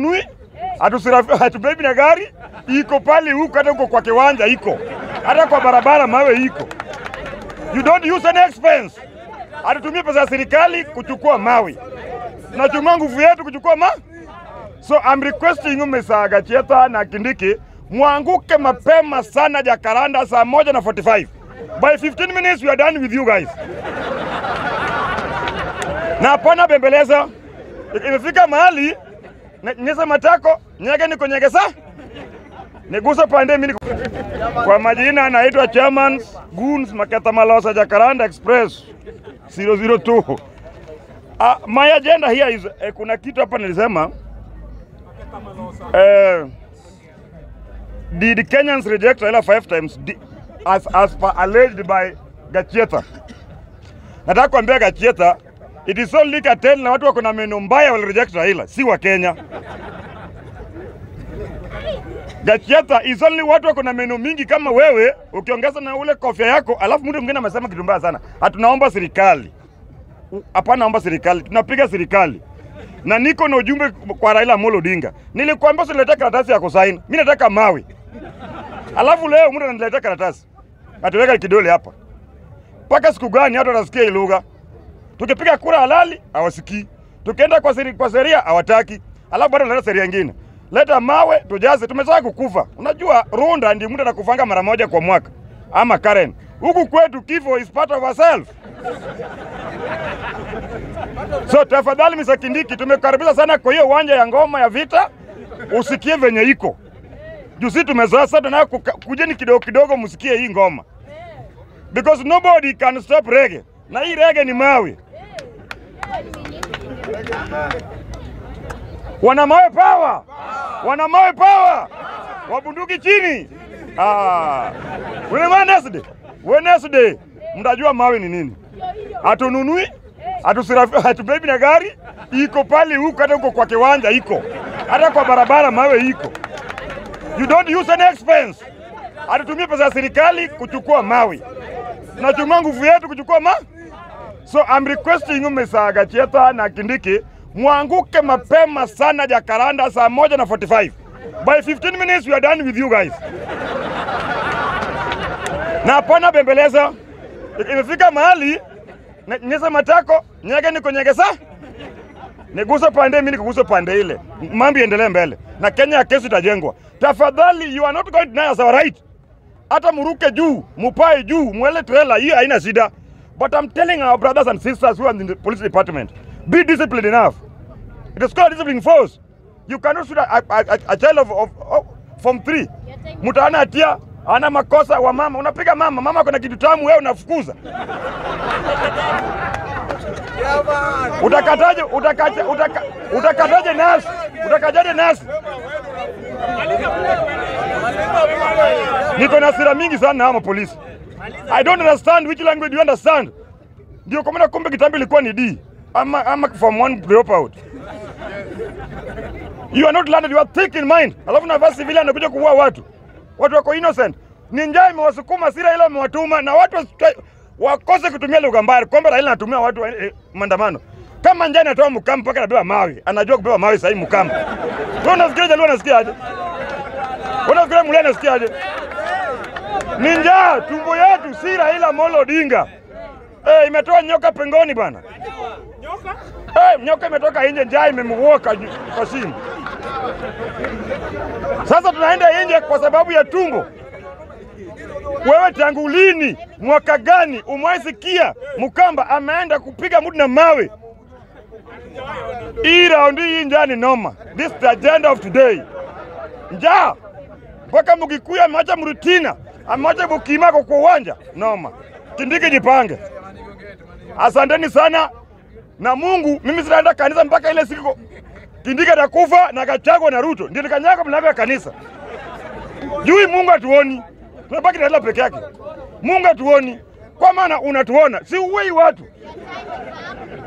hatunui hatubebi na gari iko pale huko, hata huko kwa kiwanja iko, hata kwa barabara mawe iko. You don't use any expense. Hatutumie pesa ya serikali kuchukua mawe, tunatumia nguvu yetu kuchukua ma So I'm requesting you Mr. Gacheta na Kindiki mwanguke mapema sana Jakaranda saa moja na 45. By 15 minutes we are done with you guys. Na hapana bembeleza. Imefika mahali ne- nyesa matako nyege niko nyegesa nigusa pande mimi niko- kwa majina naitwa Chairman Goons Maketa Malosa Jakaranda Express 002. Uh, my agenda here is eh, kuna kitu hapa nilisema eh, did Kenyans reject Raila five times Di- as, as per alleged by Gachieta. Nataka kuambia Gachieta it is only cartel na watu wako na meno mbaya wali reject Raila, si wa Kenya. Gachieta is only watu wako na meno mingi kama wewe, ukiongeza na ule kofia yako, alafu mtu mwingine amesema kitu mbaya sana, hatunaomba serikali. U- Hapana, naomba serikali, tunapiga serikali na niko na ujumbe kwa Raila Amolo Odinga. Nilikwambia usilete karatasi ya kusaini, mimi nataka mawe. Alafu leo mtu ananiletea karatasi, atuweka kidole hapa. Mpaka siku gani hata watasikia hii lugha? Tukipiga kura halali hawasikii, tukienda kwa seri, kwa sheria hawataki, alafu bado naleta sheria nyingine. Leta mawe tujaze, tumesha kukufa. Unajua Runda ndi mtu anakufanga mara moja kwa mwaka ama Karen. Huku kwetu kifo is part of ourselves. So tafadhali Mr. Kindiki, tumekaribisha sana kwa hiyo uwanja ya ngoma ya vita, usikie venye iko juu. Si tumezoea sasa, na kujeni kidogo kidogo, msikie hii ngoma because nobody can stop reggae, na hii reggae ni mawe. Wana mawe power, wana mawe power, wabunduki chini. Ah, Wednesday, Wednesday mtajua mawe ni nini. Hatununui, hatusirafi- hatubebi na gari, iko pale huko, hata huko kwa kiwanja iko, hata kwa barabara mawe iko. You don't use any expense. Hatutumie pesa ya serikali kuchukua mawe, tunatumia nguvu yetu kuchukua ma So I'm requesting you Mr. Gachieta na Kindiki mwanguke mapema sana Jakaranda saa moja na 45. By 15 minutes we are done with you guys. Na hapana bembeleza. Imefika mahali ne- nyesa matako nyege niko nyegesa nigusa pande mimi nikugusa pande ile, mambo iendelee mbele na Kenya ya kesho itajengwa. Tafadhali, you are not going to deny us our right. Hata muruke juu, mupae juu, mwele trailer, hiyo haina shida. But I'm telling our brothers and sisters who are in the police department, be disciplined enough. It is called discipline force. You cannot shoot a, a, a, a child of, of, of from three. Mtu ana hatia, ana makosa wa mama, unapiga mama, mama kuna kitu tamu, wewe unafukuza. Utakataje utakaje utaka, utakataje nasi? Utakataje nasi? Niko na hasira mingi sana na hawa polisi. I don't understand which language you understand. Ndio kwa maana kumbe kitambo ilikuwa ni D ama ama from one drop out. You are not learned, you are thick in mind. Alafu na vasi vile anakuja kuua watu. Watu wako innocent. Ni njaa imewasukuma hasira ile imewatuma na watu wasitwa- wakose kutumia lugha mbaya. Kwamba Raila anatumia watu eh, maandamano. Kama njaa inatoa mkamba mpaka anabeba mawe. Anajua kubeba mawe sahi mkamba. Wewe unafikiria Jaluo anasikia aje? Unafikiria Mulee anasikia aje? Ni njaa tumbo yetu, si Raila Amolo Odinga. Eh, imetoa nyoka pengoni bana. Eh, nyoka imetoka nje, njaa imemwoka ju- kwa shimo. Sasa tunaenda nje kwa sababu ya tumbo. Wewe tangu lini, mwaka gani umwaisikia Mkamba ameenda kupiga mtu na mawe? Hii raundi hii njaa ni noma. This is the agenda of today. Njaa mpaka Mugikuyu ameacha Mrutina, ameacha Bukimako kwa uwanja noma. Kindiki jipange. Asanteni sana na Mungu. Mimi sitaenda kanisa mpaka ile siku Kindiki atakufa na Gachagua na Ruto ndio nikanyaga mlango ya kanisa. Jui Mungu hatuoni, tunabaki na Raila peke yake. Mungu hatuoni, kwa maana unatuona, si uwei watu.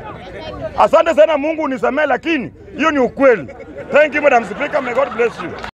Asante sana Mungu, unisamee, lakini hiyo ni ukweli. Thank you Madam Speaker, may God bless you.